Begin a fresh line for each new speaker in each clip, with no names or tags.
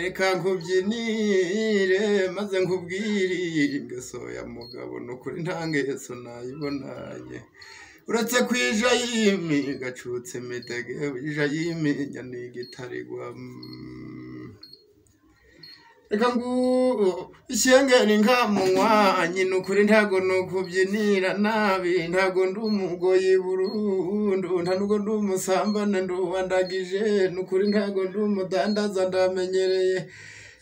reka nkubyinire maze nkubwire ingeso ya mugabo ni ukuri nta ngeso nayibonanye uretse ku ijayimi gacutse midege ijayimi nyana igitarigwa reka ngu ishyengeri nkamunywa nyina ukuri ntago nukubyinira nabi ntago ndi umugoyi burundu nta nubwo ndi umusambane nduwandagije ni ukuri ntago ndi umudandaza ndamenyereye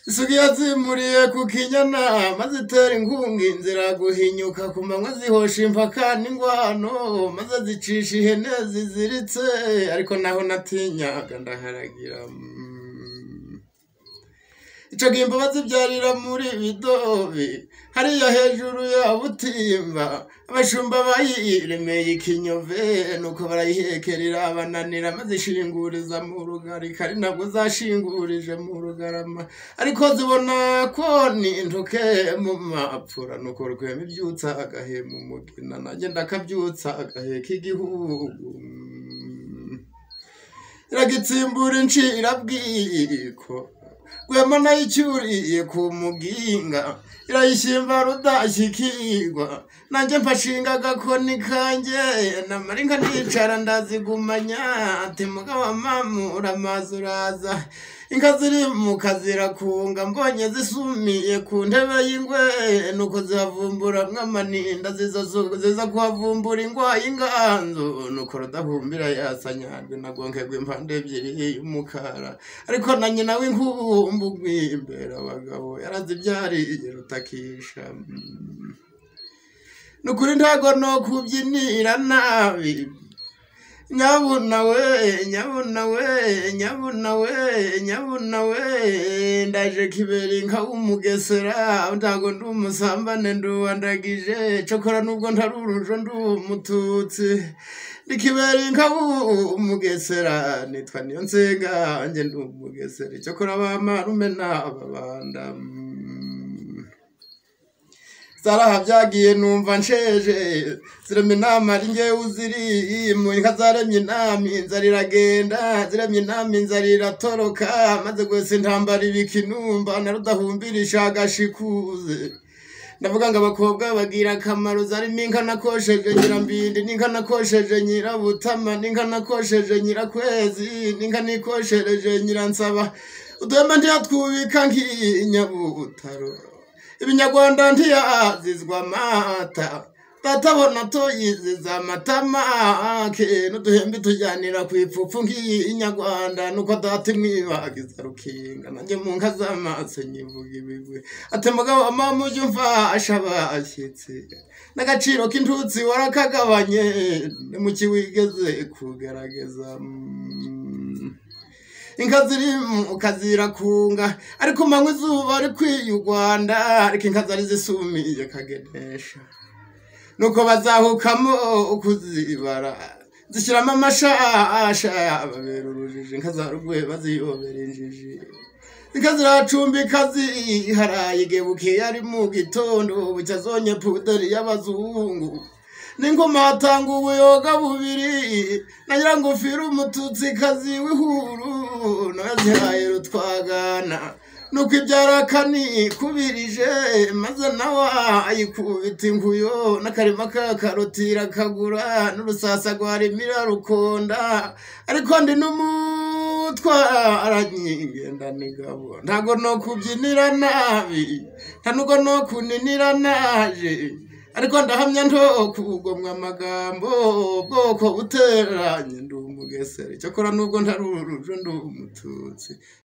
isugi yazimuriye ku kinyana maze itera inkunga inzira guhinyuka ku manywa zihosha impaka n'ingwano maze zicisha ihene ziziritse ariko naho natinyaga ndaharagira mm. Ico gihe imbabazi byarira muri bidobi hariya hejuru ya butimba abashumba bayiremeye ikinyove nuko barayihekerera bananira maze ishinguriza mu rugarika ari nabwo zashingurije mu rugarama ariko zibona ko ni intoke mu mapfura nuko rwema ibyutsa agahema umugina nanjye ndakabyutsa agaheka igihugu iragitsimbura incirabwiko rwema nayicyuriye ku muginga irayishyimba rudashyikirwa nanjye mpashinga agakoni kanjye namara inka nicara ndazigumanya ati mugabo amamura amazi uraza inka ziri mu kazirakunga mbonye zisumiye ku ntebe y'ingwe nuko zihavumbura mwamaninda ziza zu- ziza kuhavumbura ingwayi inganzu nuko rudahumbira yasanyarwe nagongegwa impande ebyiri y'umukara ariko na nyina w'inkumbu rwimbera abagabo yarazibyariye rutakisha Mm. ni ukuri ntago no kubyinira nabi nyabuna we nyabuna we nyabuna we nyabuna we ndaje kibera inka w'umugesera ntago ndi umusambane nduwandagije cokora nubwo ntari urujo ndi umututsi ni kibera inka w'umugesera nitwa niyo nsenga nge ndi umugesera cokora bamarume n'ababanda mm. zaraha byagiye numva nsheje ziremye inama ari ngewe uzirimo inka zaremye inama inzara iragenda ziremye inama inzara iratoroka maze rwose intambara ibika inumba na rudahumbirisha agashikuze ndavuga ngo abakobwa bagira akamaro zarimo inka nakosheje nyirambindi n'inka nakosheje nyirabutama n'inka nakosheje nyirakwezi n'inka nikoshereje nyiransaba uduhema ntiyatwubika nk'inyabutaro ibinyarwanda ntiyazizwa amata tatabona tuyiziza amatama ke n'uduhembe tujyanira ku ipfupfu nk'inyarwanda nuko data imwibagiza rukinga nanjye mu nka z'amaso nyivuga ibigwi ati mugabo mama ujya umfasha abashyitsi n'agaciro k'intutsi warakagabanye ni mu kiwigeze kugaragaza mm. inka ziri mu kazirakunga ariko manywa izuba ari kwiyugwanda ariko inka zari zisumiye kagenesha nuko bazahukamo kuzibara zishyiramo amashasha babera urujijo inka za rugwe baziyobera injiji inka ziracumbika ziharaye igebuke ari mu gitondo bucyazonye puderi y'abazungu n'ingoma hatanga ubuyoga bubiri na nyirangofero umututsikazi w'ihuru nazihaye rutwagana nuko ibyara kanikubirije maze nawe ayikubita inkuyo n'akarima kakarutira kagura n'urusasa rwarimira rukonda ariko ndi n'umutwara nyigenda nigabo ntago no kubyinira nabi nta nubwo no kuninira naje ariko ndahamya ntokugomwa amagambo ubwoko buteranye ndi umugesera icyakora nubwo ntari urujo ndi umututsi